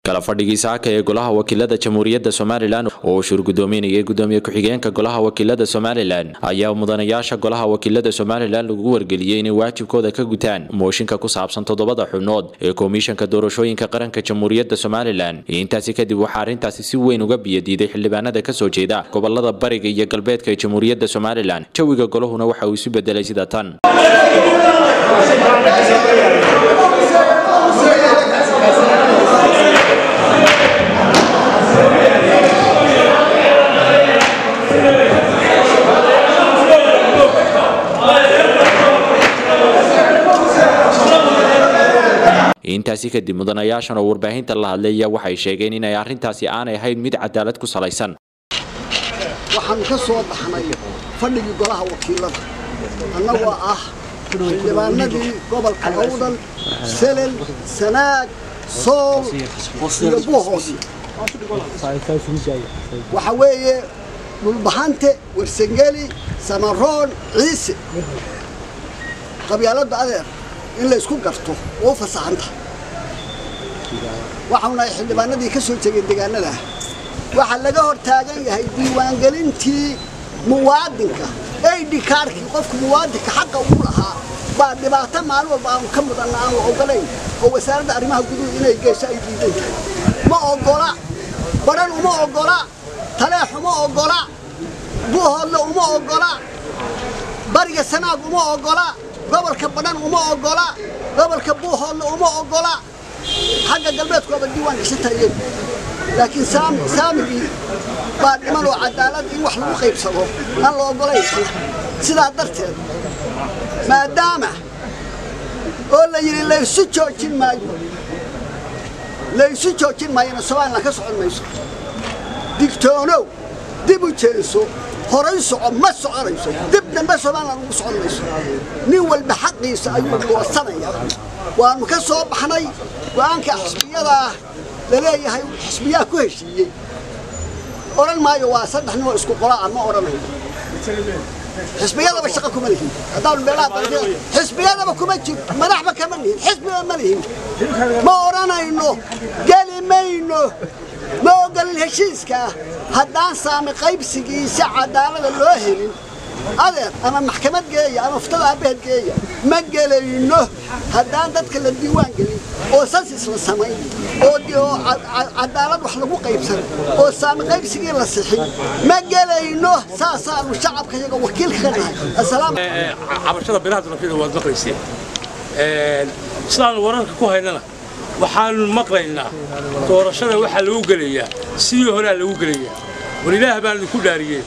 kala fadhigii saaka ee golaha wakiilada jamhuuriyadda somalilan oo uu shur gudoominayay gudoomiye ku-xigeenka golaha wakiilada somalilan ayaa mudanayaasha golaha wakiilada somalilan lagu wargeliyey inay waajibkooda ka gutaan mooshinka ku saabsan toddobada xubnood ee komishanka doorashooyinka qaranka jamhuuriyadda somalilan intaasi kadib waxaa arrintaasi si weyn uga biyadiiday xildhibaanada kasoo jeeda gobolada bariga iyo galbeedka ee jamhuuriyadda somalilan jawiga golahuna waxa uu isu bedelay sida tan intaasi kadib mudanayaashan oo warbaahinta la hadlaya waxay sheegeen inay arrintaasi aanay ahayn mid cadaalad ku salaysan waxaanu ka soo baxnay fadhigii golaha wakiilada annagoo ah xildhibaanadii gobolka awdal selel sanaag sool iyo buuhoos waxa weeye dhulbahante warsangeli samaroon ciise qabyaaladda adeer in la isku garto oo fasaxanta waxaunahay xildhibaanadii ka soo jegeen deegaanada waxaa laga hor taagan yahay diiwaangelintii muwaadinka aidi kaarkii qofka muwaadinka xaqa uu lahaa baa dhibaato maalin walba aanu ka mudanna aan la ogolayn oo wasaaradda arrimaha guduhu inay geesho ay diidan tahay ma ogola badhan uma ogola taleex uma ogola buuhoodle uma ogola bariga sanaag uma ogola gobolka badhan uma ogola gobolka buuhoodle uma ogola xagga galbeedkooba diiwaan gashantaayeen laakiin saamigii baa dhiman oo cadaalad in wax lagu qaybsado aan la ogolayn sidaa darteed maadaama oo la yidhi laysu joojin maayo laysu joojin maayona somalilan ka socon mayso digtoonow dib u jeenso horay soco ma soconayso dib dambe somalilan ugu socon mayso nin walba xaqiisa ayuu goosanaya waannu ka soo baxnay go'aanka xisbiyadaa la leeyahay xisbiyaha ku heshiiyey odhan maayo waa saddex ninoo isku qolaa ma odhanayo xisbiyadaba shaqa kuma lihin haddaanu meelaha xisbiyadaba kuma jiro madaxba kama lihin xisbiba ma lihin ma odhanayno geli mayno ma ogolin heshiiskaa haddaan saami qaybsigiisa cadaalada loo helin adeer ama maxkamad geeya ama uftada aabbaheed geeya ma gelayno haddaan dadka la diiwaan gelin oo sansis la samayn oo cadaalad wax lagu qaybsan oo saami qaybsigii la sixin ma gelayno saasaanu shacabka iyaga wakiilka ka nahay cabashada biraha dalafyada waad maqlayseen sidaanu wararka ku haynana waxaanu maqlaynaa doorashada waxaa lagu gelayaa sidii horea lagu gelayaa war ilaah baan idinku dhaariyey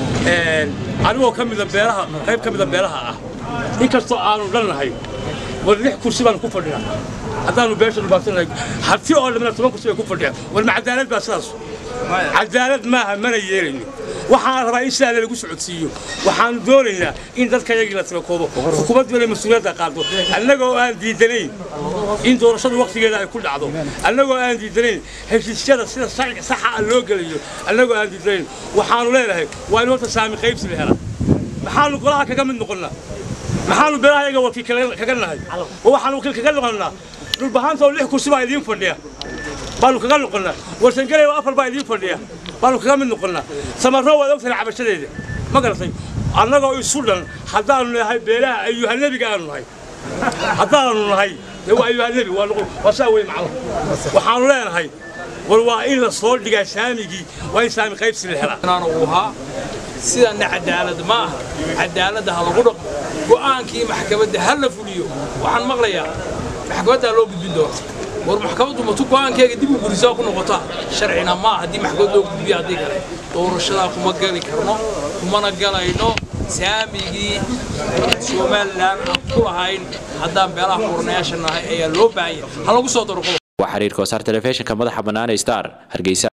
anigoo ka mida beelaha qayb ka mida beelaha ah inkastoo aanu dhannahay war lix kursi baanu ku fadhinaa haddaanu beesha dhubaatanahay harti oo dhamina toban kursi bay ku fadhiyaa war ma cadaalad baa sidaas cadaalad maaha mana yeelayno waxaan rabaa in sidaa lagu socodsiiyo waxaanu doonaynaa in dadka yagii la tabakoobo xukuumaddu inay mas-uuliyadda qaado annagoo aan diidanayn in doorashadu wakhtigeeda ay ku dhacdo annagoo aan diidanayn heshiisyada sida sharci saxa ah loo gelayo annagoo aan diidanayn waxaanu leenahay waa in horta saami qaybsi la helaa maxaanu golaha kaga mid noqonnaa maxaanu beelaha yaga wakiil kaga nahay oo waxaanu wakiil kaga noqonnaa dhulbahaanta oo lix kursi baa idiin fadhiya baanu kaga noqonnaa warsangaley oo afar baa idiin fadhiya baanu kaga mid noqonnaa samarro waad ogtahay cabashadeeda ma garatay annagoo isu dhan haddaanu nahay beelaha ayuhanebiga aanu nahay haddaanu nahay dee waa ayuhanebi waa saa wey macno waxaanu leenahay war waa in la soo dhigaa saamigii waa in saami qaybsi la helaa uu ahaa sidanna cadaalad ma aha cadaaladda ha lagu dhaqmo go'aankii maxkamadda ha la fuliyo waxaan maqlayaa maxkamaddaa loo gudbin doona war maxkamaddu matu go'aankeega dib u gurisaa ku noqotaa sharcina maa haddii maxkamad loo gudbiyo haddii kale doorashadaa kuma geli karno kumana galayno saamigii somalilan aan ku lahayn haddaan beelaha kuranayaasha nahay ayaa loo baahanya ha lagu soo daro waa xiriirka wasaar telefishinka madaxa bannaan ee star hargeysa